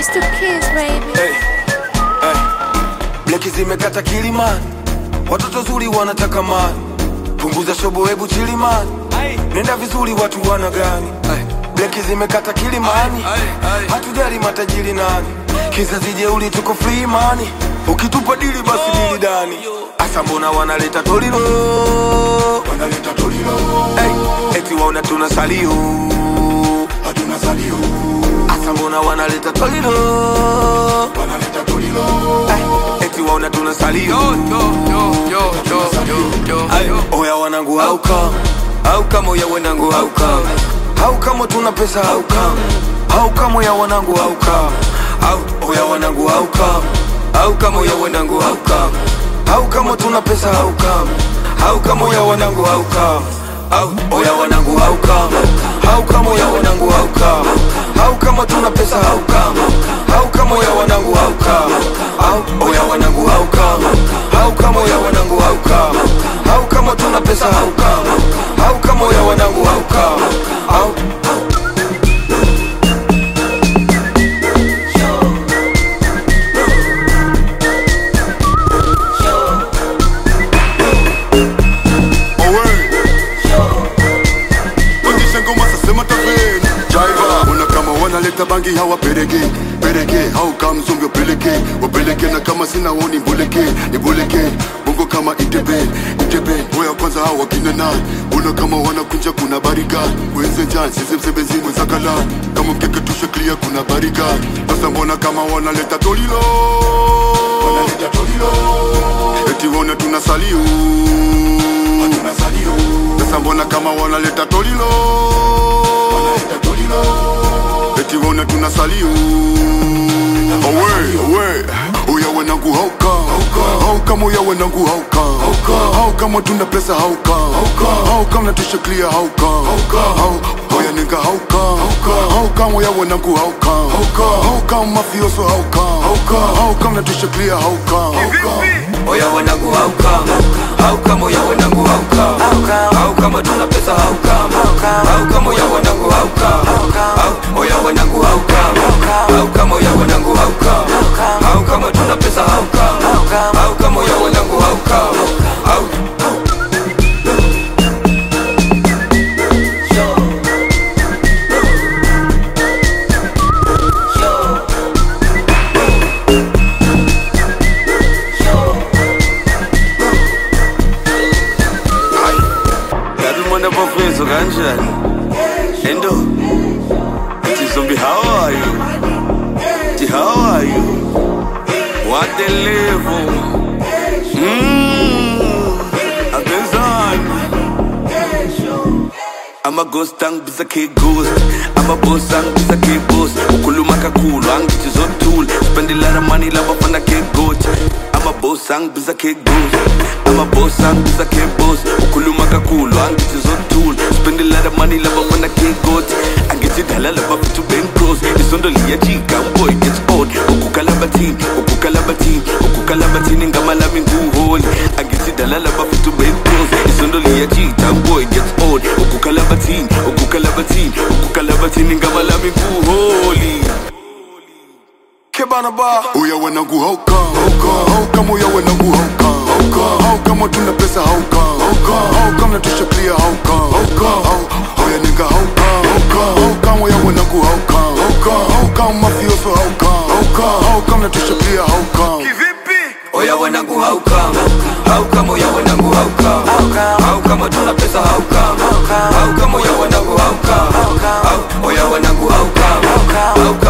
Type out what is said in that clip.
It's the kids, baby. Hey, hey. Bleki zimekata kilimani, watoto zuri wanataka mani, punguza shobo, hebu chilimani, nenda vizuri, watu wana gani? Hey. Bleki zimekata kilimani, hatujali matajiri nani, kizazi jeuli, tuko free money, ukitupa dili basi dili dani. Asa mbona wanaleta tolilo, wanaleta tolilo, hey. eti waona tuna salio, hatuna salio Asa mbona wanaleta tolilo wanaleta tolilo Ay, eti waona tuna salio Ay, oya wanangu hauka hauka moya wanangu hauka hauka mo tuna pesa hauka hauka moya wanangu hauka Au- oya wanangu hauka hauka moya wanangu hauka hauka mo tuna pesa hauka hauka moya wanangu hauka au oya wanangu hauka hauka moya wanangu hauka hauka mo tuna pesa hauka hauka moya wanangu hauka au oya wanangu hauka hauka moya wanangu hauka hauka mo tuna pesa hauka hauka moya wanangu hauka au Pandisha ngoma sasa mataveni Driver Ona kama wanaleta bangi hawapeleke Peleke hau kama mzumbi wapeleke Wapeleke na kama sina woni mbuleke Nibuleke Bongo kama itebe Itebe Oya kwanza hao wakina na Ona kama wanakunja kuna barika Wenze jan sisi msebezi mwenzakala Kama mkeke tushe clear kuna barika Sasa mbona kama wanaleta tolilo Wanaleta tolilo Eti wone tunasalio Tunasalio Sasa mbona kama wanaleta tolilo Wanaleta tolilo Eti wone tunasalio Owe, owe Oya wanangu hauka Hauka moya wanangu hauka Hauka mo tuna pesa hauka Hauka mnatusha clear hauka Hau- Oya nigga hauka Hauka moya wanangu hauka Hauka mafioso hauka Hauka mnatusha clear hauka oya wanangu hauka hauka moya wanangu hauka hauka mo tuna pesa hauka hauka moya wanangu hauka Au- oya wanangu hauka hauka moya wanangu hauka hauka mo tuna pesa hauka hauka moya wanangu hauka Au- Yazi umuntu apofeso kanjani endo Ti zombie how are you Ti how are you What the level Mmm Abenzani ama ghost angibiza ke ghost ama boss angibiza ke boss ukhuluma kakhulu angithi zothula spend a lot of money labafana ke goat ama boss angibiza ke ghost ama boss angibiza ke boss ukhuluma kakhulu angithi zothula spend a lot of money labafana ke goat angithi dala labafithu bencross isondo liyajika boy gets old ukukalabathini ukukalabathini ukukalabathini ngama lami nguholi angithi dala labafithu bencross isondo liyajika boy gets old ukukalabathini ukukalabathini ukukalabathini ngama lami nguholi kebana ba Oya wanangu hauka Hauka moya wanangu hauka Hauka mo tuna pesa hauka Hauka mnatusha clear hauka Hau- Oya nigga hauka Hauka moya wanangu hauka Hauka mafioso hauka Hauka mnatusha clear hauka oya wanangu hauka hauka moya wanangu hauka hauka mo tuna pesa hauka hauka moya wanangu hauka Au- oya wanangu hauka hauka